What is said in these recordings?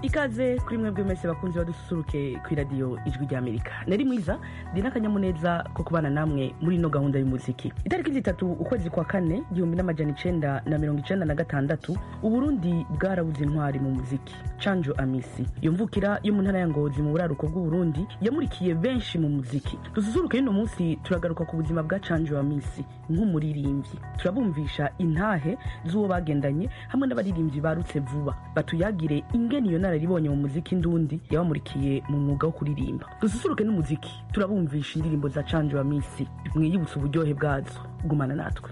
ikaze kuri mwebwe mwese bakunzi badususuruke ku iradiyo ijwi rya amerika nari mwiza ndi n'akanyamuneza ko kubana namwe muri ino gahunda y'umuziki itariki zitatu ukwezi kwa kane igihumbi n'amajana icenda na mirongo icenda na gatandatu uburundi bwarabuze intwari mu muziki canjo amisi iyo mvukira yo mu ntara ya ngozi mu buraruko bw'uburundi yamurikiye benshi mu muziki dususuruke y'uno munsi turagaruka ku buzima bwa canjo amisi nk'umuririmbyi turabumvisha intahe z'uwo bagendanye hamwe n'abaririmbyi barutse vuba batuyagire ingene iyo nararibonye mu muziki ndundi yabamurikiye mu mwuga wo kuririmba dususuruke n'umuziki turabumvisha indirimbo za canje wa misi mwiyibutsa uburyohe bwazo gumana natwe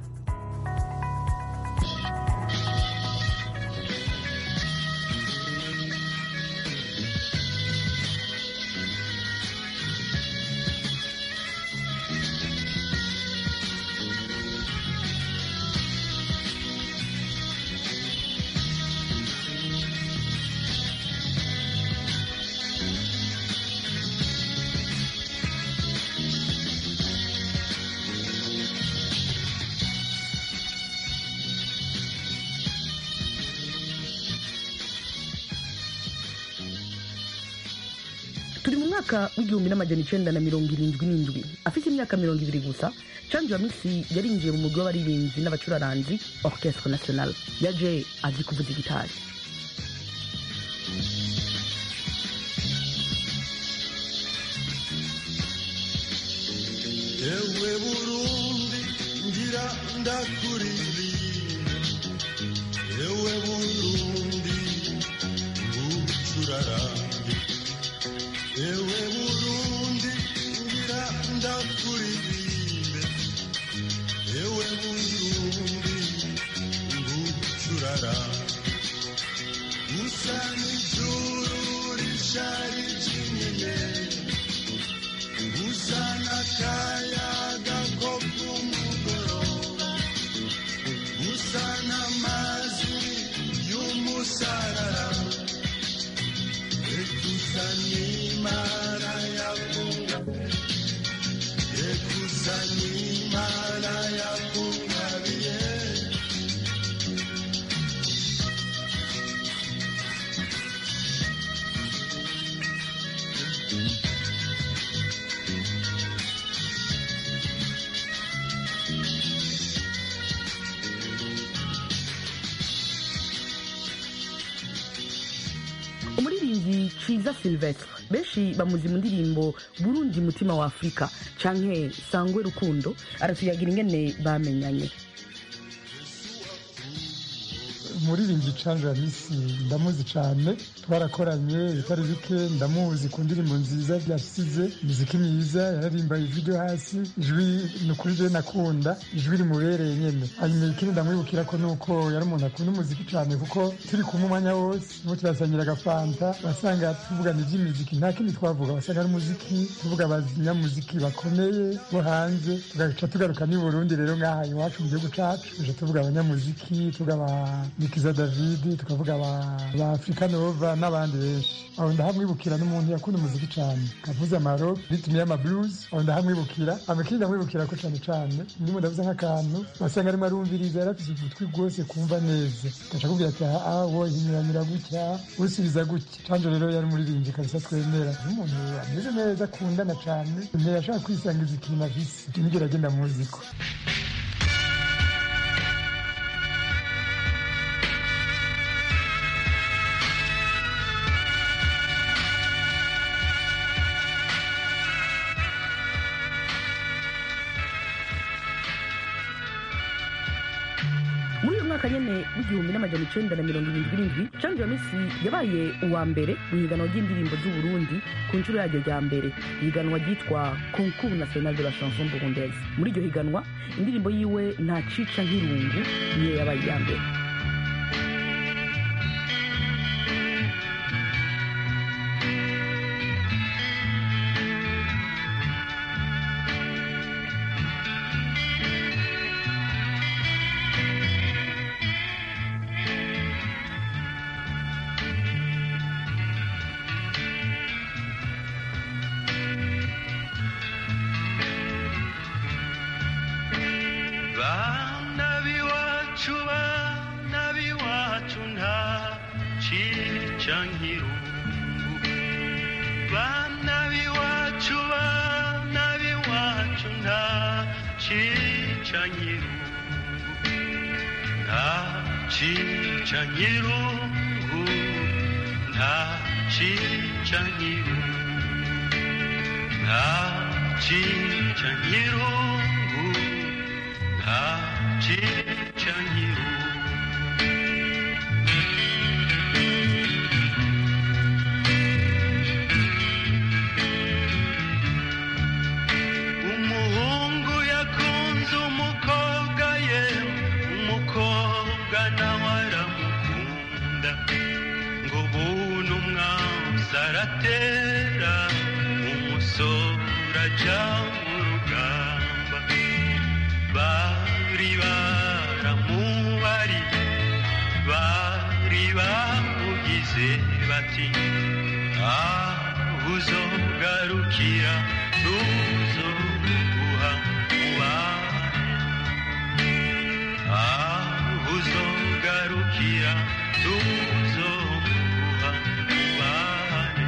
turi mu mwaka w'igihumbi n'amajana icenda na mirongo irindwi n'indwi afite imyaka mirongo ibiri gusa canje wa misi yarinjiye mu mugwi w'abaririmbyi n'abacuraranzi orchestre national yaje azi kuvuza igitari ewe burundi ngira ndakuririmba ewe burundi ngucurarange ewe burundi ngira ndakuririmbe ewe burundi ngucurarange usa n'ijuru rishari ry'inyenyeri usana kayaga ko kumugoroba usana amazi y'umusarara ekusana imana yakungabiye ekusana imana yakungabiye umuririmbyi ciza silvestre benshi bamuzi mu ndirimbo burundi mutima wa afurika canke sangwe rukundo aratuyagira ingene bamenyanye umuririmbyi canje ya misi ndamuzi cane twarakoranye ibitari bike ndamuzi ku ndirimbo nziza byasize imiziki myiza yararimba ijwi ryo hasi ijwi ni ukuri je nakunda ijwi rimubereye nyene hanyuma ikindi ndamwibukira ko nuko yari umuntu akunda umuziki cane kuko turi kumwe umwanya wose nuko turasangira agafanta wasanga tuvugana ivy'imiziki nta kindi twavuga wasanga ari umuziki tuvuga abanyamuziki bakomeye bo hanze tugaca tugaruka n'i burundi rero ngaha iwacu mu gihugu cacu tuja tuvuga abanyamuziki tuvuga ba nikiza david tukavuga ba ba afrika nova n'abandi benshi aho ndahamwibukira n'umuntu yakunda umuziki cane kavuze amaro ritimi y'amablues aho ndahamwibukira amakindi ndamwibukira ko cane cane ndimo ndavuze nk'akantu wasanga arimo arumviriza yarafise ugutwi rwose kumva neza gaca akubwira ati aha wo hinyuranyura gutya usubiza gutya canje rero yari umuririmbyi kabisa twemera n'umuntu ameze neza akundana cane ntiyashaka kwisangiza ikintu afise icyo nigyo ragenda muziko muri uyu mwaka nyene w'igihumbi n'amajana icenda na mirongo irindwi n'indwi canje wa misi yabaye uwa mbere mu ihiganwa ry'indirimbo z'uburundi ku nshuro yaryo rya mbere ihiganwa ryitwa concours national de la chanson burundaise muri iryo higanwa indirimbo yiwe nta cica nk'irungu niyo yabaye iya mbere bana b'iwacu bana b'iwacu nta cica cica nkirungu bana b'iwacu bana b'iwacu nta cica nkirungu nta cica nkirungu nta cica nkirungu nta cica nkirungu nta cica nkirungu umuhungu yakunze umukobwa ye umukobwa nawe aramukunda ngo buntu umwanzi aratera umusore aja mu rugamba bari baramubari bari bamugize bati aho uzogarukira tuzoguha mubane aho uzogarukira tuzoguha mubane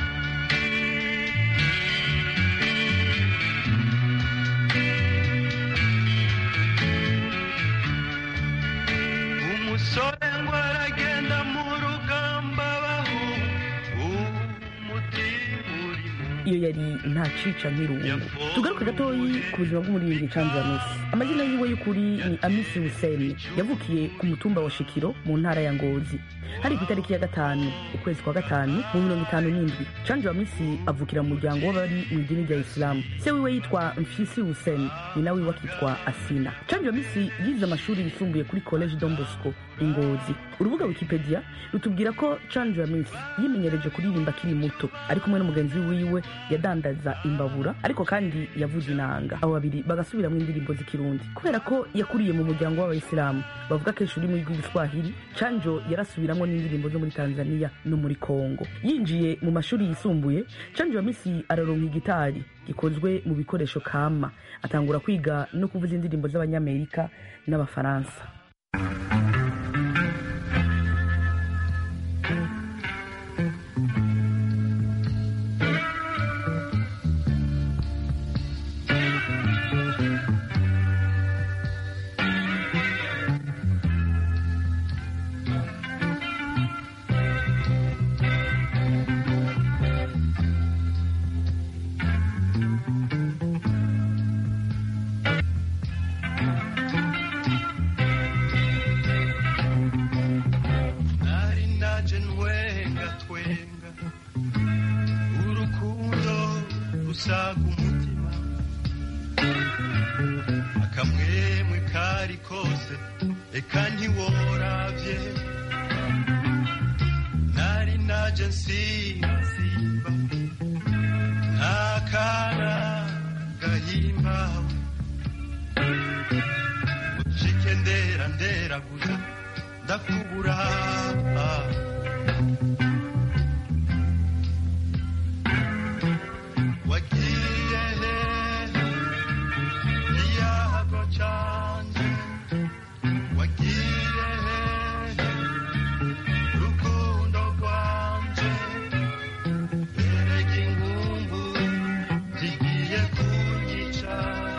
umusore ngo aragenda mu rugamba bahu umutima uri mu iyo yari nta cica nk'irungu tugaruke gatoyi ku buzima bw'umuririmbyi canzura misi amazina yiwe y'ukuri ni amisi huseni yavukiye ku mutumba wa shikiro mu ntara ya ngozi hari ku itariki ya gatanu ukwezi kwa gatanu mu mirongo itanu n'indwi canjura misi avukira mu muryango w'abari mu idini rya isilamu se wiwe yitwa mfisi huseni nyina wiwe akitwa asina canjura misi yize amashuri yisumbuye kuri college don bosco ingozi urubuga wikipedia rutubwira ko canjura misi yimenyereje kuririmba akiri muto ari kumwe n'umugenzi wiwe yadandaza imbabura ariko kandi yavuze inanga abo babiri bagasubiramo indirimbo z'ikirundi kubera ko yakuriye mu muryango w'abayisilamu bavuga kenshi ururimi rw'igiswahili canjo yarasubiramwo n'indirimbo zo muri tanzania no muri kongo yinjiye mu mashuri yisumbuye canjo wa misi araronka igitari gikozwe mu bikoresho kama atangura kwiga no kuvuza indirimbo z'abanyamerika n'abafaransa nari naje ntwenga twenga urukundo rusaga umutima akamwemwe kari kose eka ntiworavye nari naje nsimba simba ntakana gahimbawe ucike ndera nderaguza ndakubura wagiye hehe iyago canje wagiye hehe rukundo rwanje erega inkumbu zigiye kunyica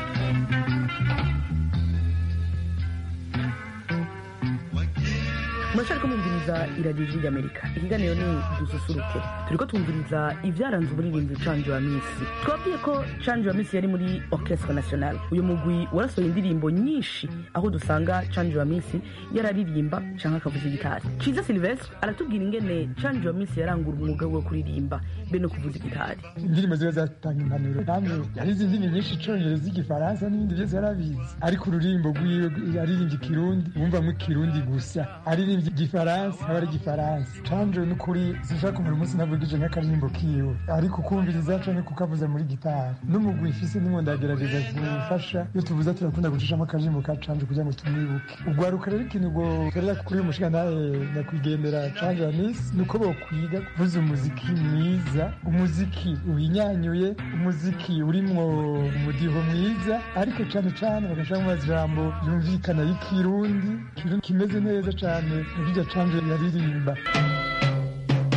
murashaka kumviriza iradiyo ijwi ry'amerika ikiganiro ni dususuruke turiko twumviriza ivyaranze umuririmbyi canje wa misi twabwiye ko canje wa misi yari muri orchestre national uyu mugwi warasohoye indirimbo nyinshi aho dusanga canje wa misi yararirimba canke akavuza igitari ciza silvestre aratubwira ingene canje wa misi yarangura umwuga we wo kuririmba be no kuvuza igitari indirimbo ziba zatanga impanuro namwe yarize indimi nyinshi icongereza igifaransa n'ibindi byose yarabizi ariko ururimbo rwiwe aririmbye ikirundi wumvamo ikirundi gusa aririmbye igifaransa aba ari igifaransa canje n'ukuri sinshaka kumara umunsi navugije nk'akaririmbo kiwe ariko kumviriza canke kukavuza muri gitari n'umugwi ifise nimwe ndagerageza gufasha iyo tuvuza turakunda gucishamo akaririmbo ka canje kugira ngo tumwibuke ugwaruka rero ikintu ngo torera kuri uyu mushinga nawe nyakwigendera canje wa misi ni uko bokwiga kuvuza umuziki mwiza umuziki uhinyanyuye umuziki urimwo umudiho mwiza ariko cane cane bagashiramo amajambo yumvikana y'ikirundi ikirundi kimeze neza cane nirya canje yaririmba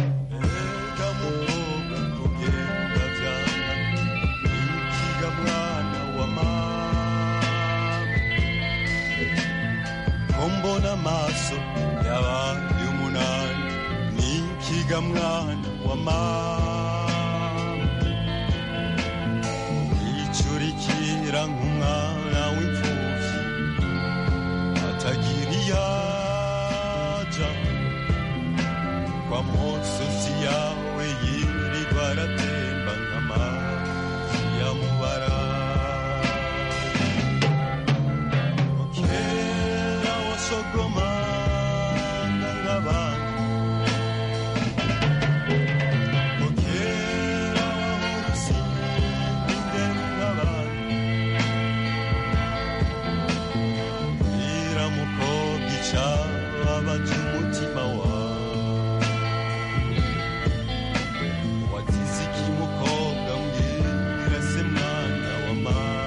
mbona amaso yabaye umunani nikiga mwana wa mama wicurikira nk'umwana w'imfuvyi atagira iyaja kwa musozi yawe yirirwa aratemba nk'amazi yamubara kera wasogomanga nk'abandi kera wahora usimba ingero nk'abandi bwira mukobwa icababaje umutima wawe wagize iki mukobwa mbwira se mwana wa mama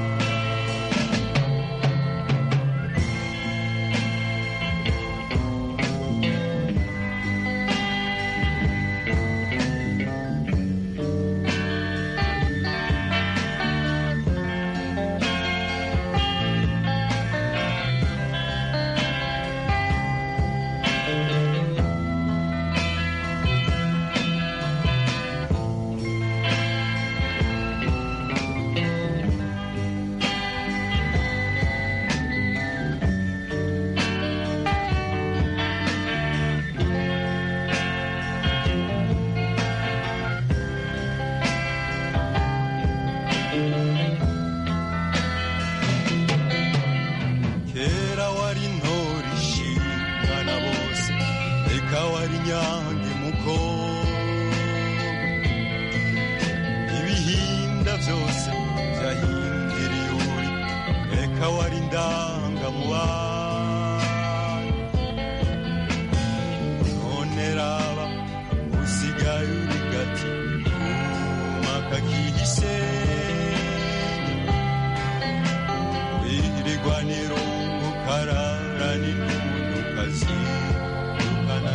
kera wari ntore ishimwa na bose reka wari nyange mukobwa ibihinda byose byahindiriye uri reka wari ndanga mu bana none raba usigaye uri gati kumaka kihisenge wirigwaniro ukarara n'intundu ukazirukana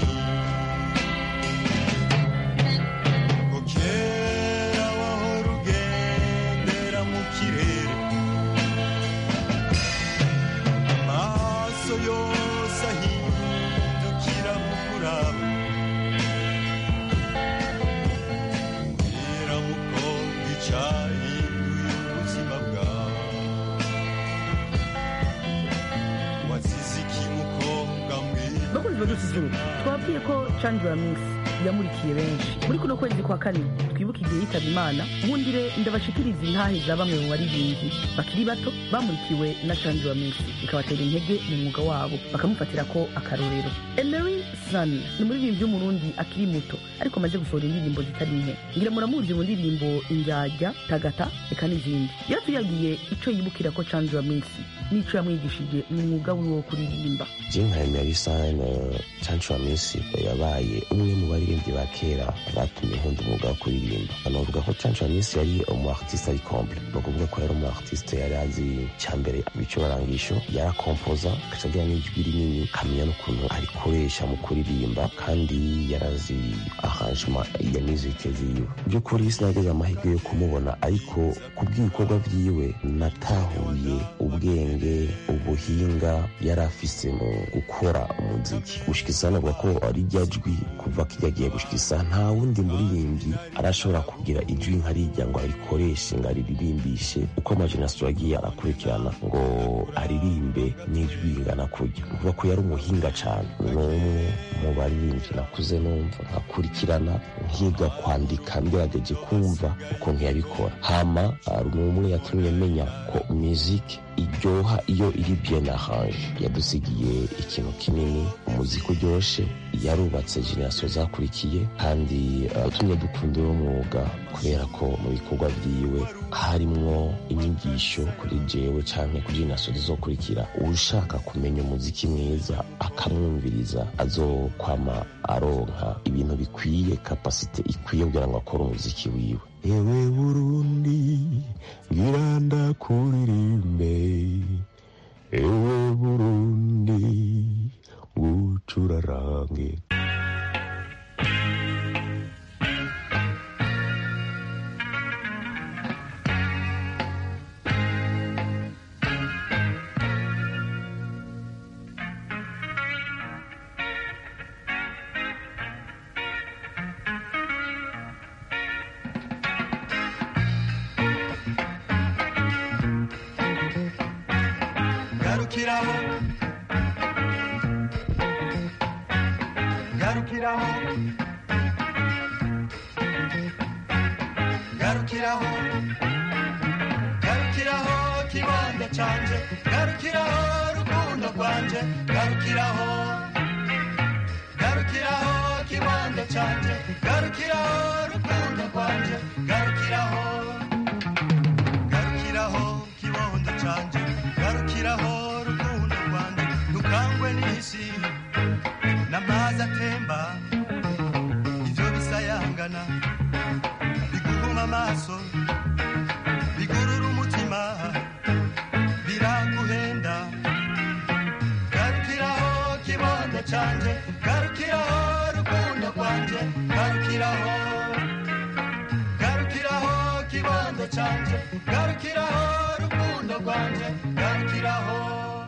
agahinda kera wahora ugendera mu kirere amaso yose ahindukira kukuraba mbwira mukobwa icahinduye ubuzima bwawe wazize iki mukobwa mbwira bakunzi badususuruka twabwiye ko chandra mix yamurikiye benshi muri kuno kwezi kwa kane twibuka igihe yitaba imana nkundire ndabashikiriza intahe za bamwe mu baririmbyi bakiri bato bamurikiwe na chandra mix bikabatera intege mu mwuga wabo bakamufatira ko akarorero emery sun ni umuririmbyi w'umurundi akiri muto ariko amaze gusohora indirimbo zitari nke ngira muramuzi mu ndirimbo injyajya tagata reka n'izindi yatuyagiye ico yibukira ko chandra mix n'ico yamwigishije mu mwuga wiwe wo kuririmba Jinka Emerisane Chanchwa Misi yabaye umwe mu baririmbyi ba kera batumye nkunda umwuga wo kuririmba banavuga ko Chanchwa Misi yari umu artiste ari comble ni ukuvuga ko yari umu artiste yari azi cyambere ibicurangisho yarakompoza agaca agira n'ijwi rinini akamenya n'ukuntu arikoresha mu kuririmba kandi yarazi arrangement ya musique ziwe by'ukuri sinageze amahirwe yo kumubona ariko ku bw'ibikorwa vyiwe natahuye ubwenge ubuhinga yari afise mu gukora umuziki gushikisa navuga ko ari rya jwi kuva kirya gihe gushikisa nta wundi muririmbyi arashobora kugira ijwi nka rijya ngo arikoreshe ngo ariririmbishe uko amajenerasiyo yagiye arakurikirana ngo aririmbe n'ijwi ringana kurya ni ukuvuga ko yari umuhinga cane ni umwe mu baririmbyi nakuze numva nkakurikirana nkiga kwandika ngerageje kumva ukuntu yabikora hama hari umwe yatumye menya ko muziki iryoha iyo iri bien arrange yadusigiye ikintu kinini umuziki uryoshe yarubatse generasiyo zakurikiye kandi yatumye dukunda uwo mwuga kubera ko mu bikorwa byiwe harimwo inyigisho kuri jewe canke kuri generasiyo zizokurikira ushaka kumenya umuziki mwiza akamwumviriza azokwama aronka ibintu bikwiye kapasite ikwiye kugira ngo akore umuziki wiwe ewe burundi ngira ndakuririmbe ewe burundi ngucurarange garukiraho garukiraho garukiraho garukiraho kibanza canje garukiraho rukundo rwanje garukiraho garukiraho kibanza canje garukiraho rukundo rwanje garukiraho garukiraho kibondo canje garukiraho rukundo rwanje dukangwe n'isi n'amazi atemba ivyo bisayangana biguhuma amaso bigurura umutima biraguhenda garukiraho kibondo canje garukiraho rukundo rwanje garukiraho garukiraho kibondo canje garukiraho rukundo rwanje garukiraho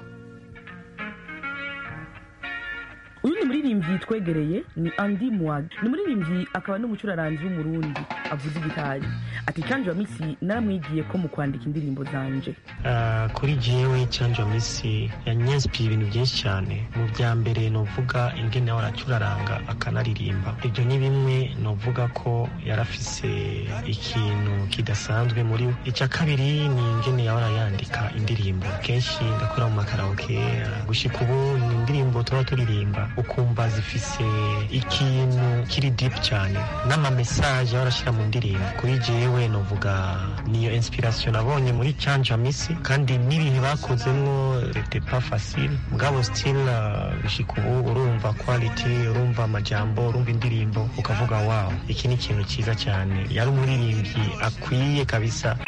uyu ni muririmbyi twegereye ni andi muwag ni muririmbyi akaba n'umucuraranzi w'umurundi avuza igitari ati canje wa misi naramwigiye ko mu kwandika indirimbo zanje Ah, kuri jewe canje wa misi yanyansipiye ibintu byinshi cyane mu bya mbere novuga ingene yahora acuraranga akanaririmba ibyo ni bimwe novuga ko yarafise ikintu kidasanzwe muri we icya kabiri ni ingene yahora yandika indirimbo kenshi ndakora mu makaraoke ah, gushika ubu ni indirimbo tuba turirimba ukumva zifise ikintu kiri deep cyane n'amamesaje yahora ashyira mu ndirimbo kuri jewe novuga niyo inspiration nabonye muri canje wa misi kandi n'ibihe bakozemwo rete pas facile mugabo still uh, gushika ubu urumva quality urumva amajambo urumva indirimbo ukavuga wow iki ni ikintu cyiza cyane yari umuririmbyi akwiye kabisa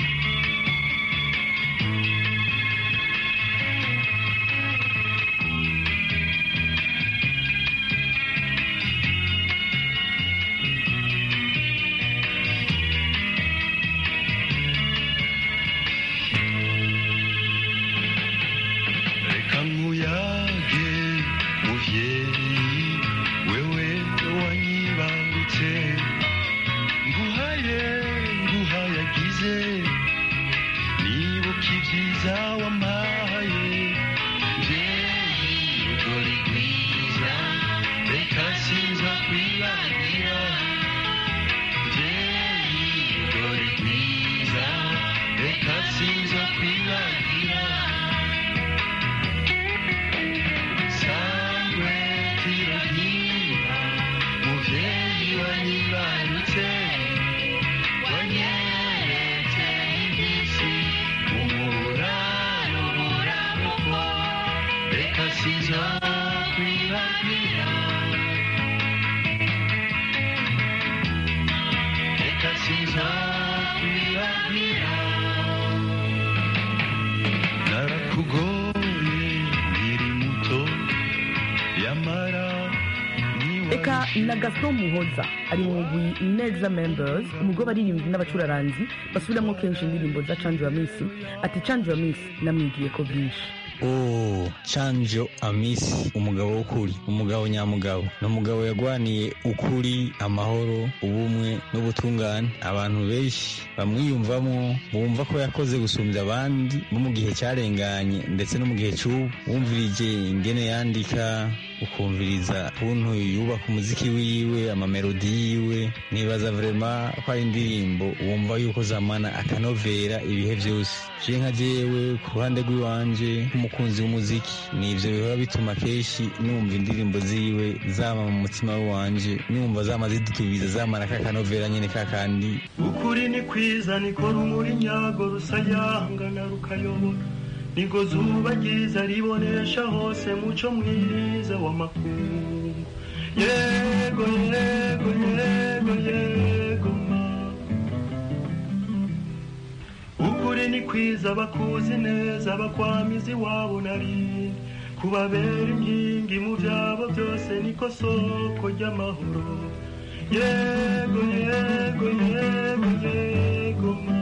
reka nkuyage muvyeyi wewe wanyibarutse nguhaye nguhayagize nibuka ibyiza wampaye mvyeyi rugori rwiza reka sinza kwibagira mvyeyi rugori rwiza reka sinza kwibagira sangwe tirohima muvyeyi wanyibarutse wanyeretse imbisi umuraro buramuko reka sizo kwibagira reka sizo kwibagira narakugoye nkiri muto yamara eka na gaston muhoza ari mu mugwi neza members umugwi w'abaririmbyi n'abacuraranzi basubiramo kenshi indirimbo za canje wa misi ati canje wa misi namwigiye ko byinshi Oh, Chanjo Amisi umugabo w'ukuri umugabo nyamugabo ni umugabo yagwaniye ukuri amahoro ubumwe n'ubutungane abantu benshi bamwiyumvamo bumva ko yakoze gusumbya abandi bo mu gihe cyarenganye ndetse no mu gihe cy'ubu wumvirije ingene yandika ukumviriza ukuntu yubaka umuziki wiwe amamelodi yiwe nibaza vrema ko ari indirimbo wumva yuko zamana akanovera ibihe byose je nka jewe ku ruhande rw'iwanje nk'umukunzi w'umuziki nivyo bihora bituma kenshi numva indirimbo ziwe zama mu mutima wanje numva zama zidutubiza zamana kakanovera nyene kakandi ukuri ni kwiza niko rumuri nyago rusayangana rukayobora niko zuba ryiza ribonesha hose muco mwiza w'amakungu yego yego yego yego ma ukuri ni kwiza bakuzi neza bakwamiza iwabo nari kubabera inkingi mu byabo byose niko soko ry'amahoro yego yego yego yego ma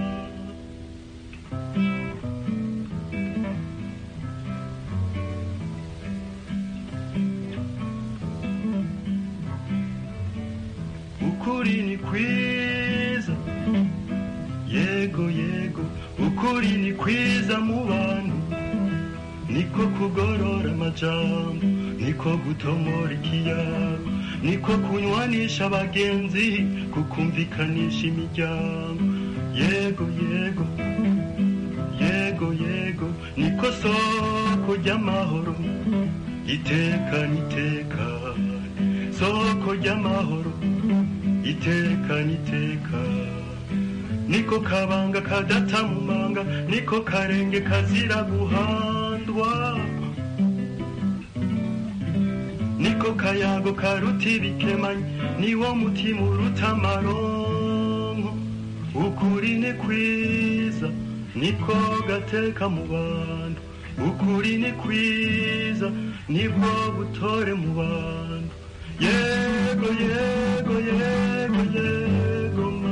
ukuri ni kwiza yego yego ukuri ni kwiza mu bantu niko kugorora amajambo niko gutomora ikiyago niko kunywanisha abagenzi kukumvikanisha imiryango yego yego yego yego niko soko ry'amahoro itekane itekane soko ry'amahoro itekane itekane niko kabanga kadata mu manga niko karenge kazira guhandwa niko kayago karuta ibikemanyi niwo mutima uruta amaronko ukuri ni kwiza niko gateka mu bantu ukuri ni kwiza nibwo butore mu bantu yego yego yego yego ma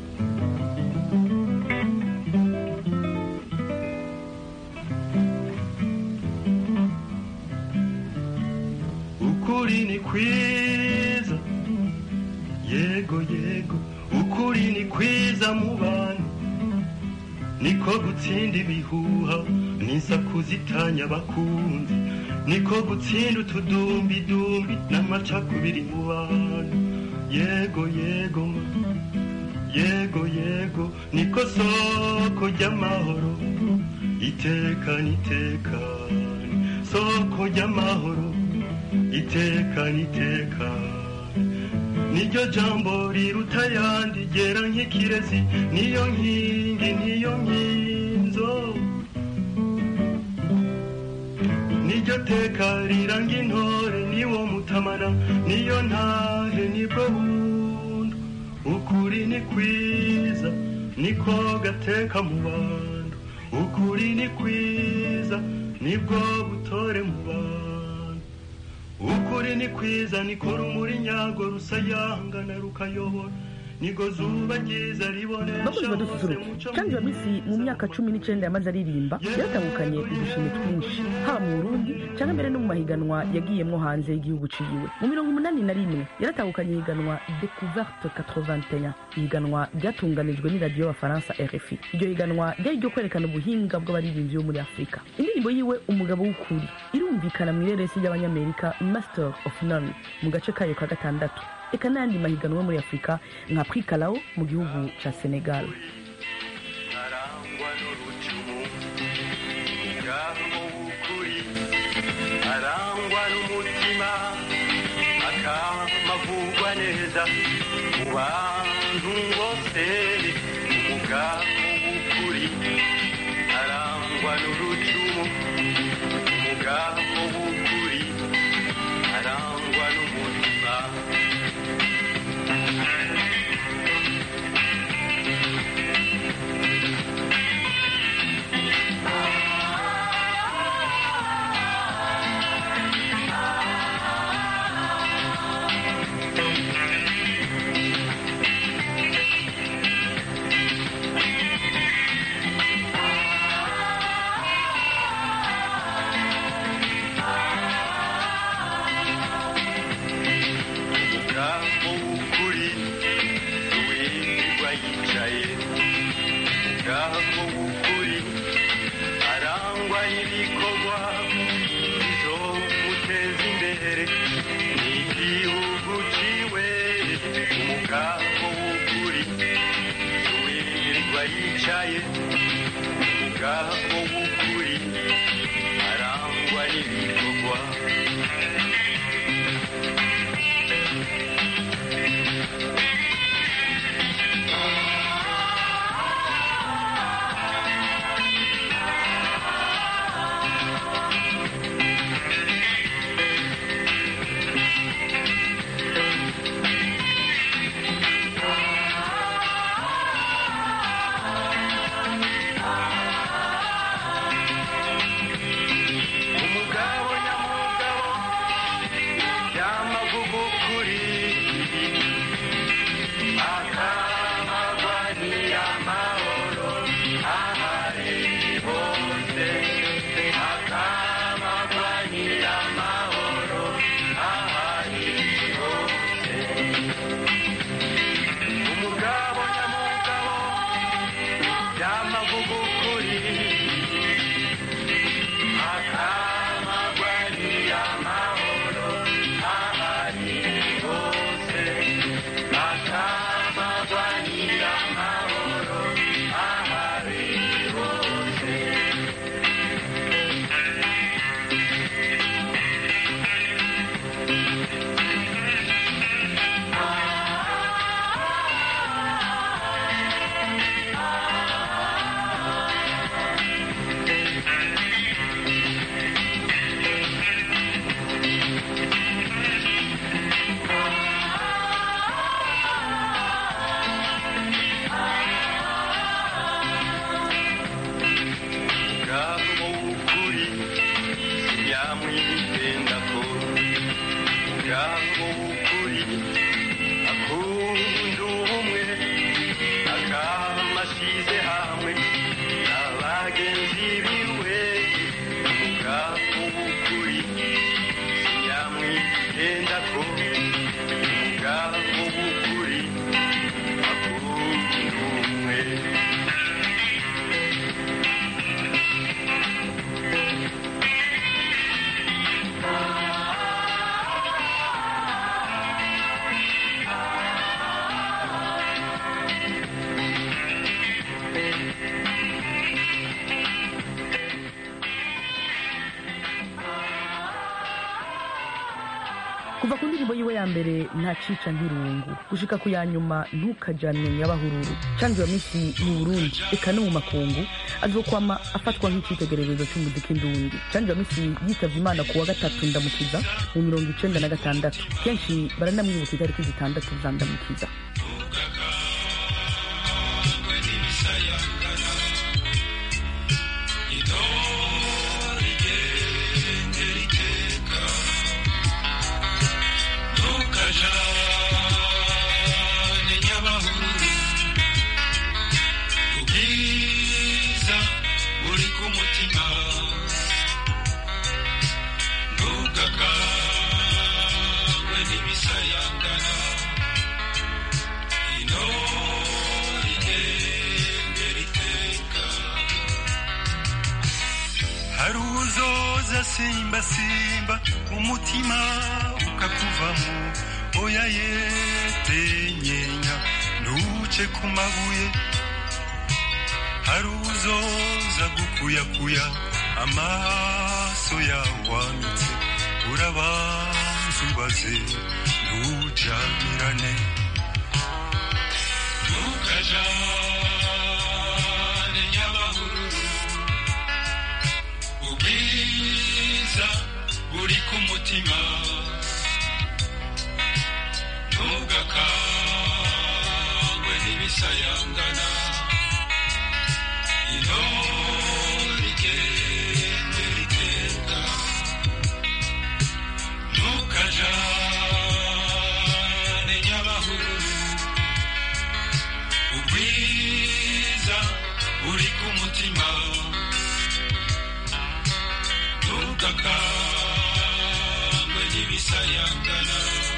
ukuri ni kwiza yego yego ukuri ni kwiza mu bantu niko gutsinda ibihuha n'insakuzitanya abakunzi niko gutsinda utudumbidumbi n'amacakubiri mu bantu yego yego ma yego yego niko soko ry'amahoro itekane itekane soko ry'amahoro itekane itekane niryo jambo riruta ayandi ryera nk'ikirezi niyo nkingi niyo nkinzo niryo teka riranga intore niwo mutamana niyo ntahe nibwo bundu ukuri ni kwiza niko gateka mu bantu ukuri ni kwiza nibwo butore mu bantu ukuri ni kwiza niko rumuri nyago rusayangana rukayobora nigo zuba ryiza ribonesha bakozi badususuruke kandi misi mu myaka cumi n'icyenda yamaze aririmba yaratandukanye udushimwe twinshi haba mu burundi cyangwa mbere no mu mahiganwa yagiyemwo hanze y'igihugu ciwe mu mirongo umunani na rimwe yaratandukanye ihiganwa découverte 81 ihiganwa ryatunganijwe n'iradiyo y'abafaransa rfi iryo higanwa ryari ryo kwerekana ubuhinga bw'abaririmbyi bo muri afurika indirimbo yiwe umugabo w'ukuri irumvikana mu ireresi ry'abanyamerika master of none mu gace kayo ka gatandatu eka n'ayandi mahiganwa yo muri afurika nka prikalawo mu gihugu ca senegal arangwa n'urucumu ubwabo w'ukuri arangwa n'umutima akamavugwa neza mu bantu bose umugabo w'ukuri arangwa n'urucumu umugabo w'ukuri arangwa n'umutima umugabo w'ukuri wirirwa yicaye umugabo w'ukuri arangwa n'ibikorwa bizomuteza imbere n'igihugu ciwe umugabo w'ukuri wirirwa yicaye umugabo w'ukuri arangwa n'ibikorwa sinyamwitenda ko ubwabo bukuri akunda ubumwe akamasize hamwe n'abagenzi biwe ubwabo bukuri sinyamwitenda ko ubwabo bukuri akunda ubumwe kuva ku ndirimbo yiwe ya mbere nta cica nk'irungu gushika ku ya nyuma ntukajanwe nyabahururu canke iyo minsi mu burundi eka no mu makungu azokwama afatwa nk'icitegererezo c'umuziki ndundi canke iyo minsi yitavye imana ku wa gatatu ndamukiza mu mirongo icenda na gatandatu kenshi baranamwibuka itariki zitandatu za ndamukiza ntukajane nyabahururu ubwiza buri ku mutima ntugakangwe n'ibisayangana intore igendera iteka hari uzoza simba simba umutima ukakuvamo oya yetenyenya ntuce ku mabuye hari uzoza gukuyakuya amaso yawanitse urabanza ubaze ntujanirane ntukajane nyabahururu ubwiza buri ku mutima ntugakangwe n'ibisayangana intore igendera iteka ntukajane nyabahururu ubwiza buri ku mutima ntugakangwe n'ibisayangana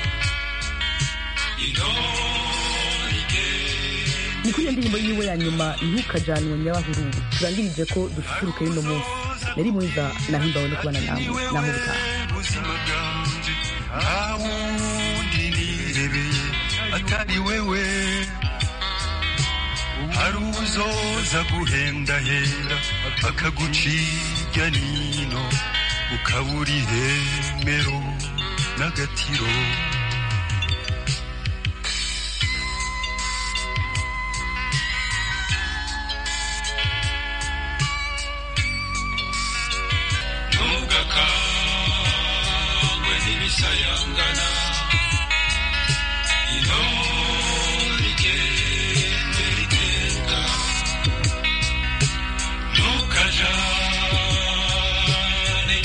intore igendera ni kuri iyo ndirimbo yiwe ya nyuma ntukajanwe nyabahururu turangirije ko dususuruke y'uno munsi nari mwiza nahimbawe no kubana namwe naho butaha ubuzima bwanjye nta wundi nirebeye atari wewe hari uzoza guhendahenda akaguciga nino ukabura ihemero n'agatiro ntugakangwe n'ibisayangana intore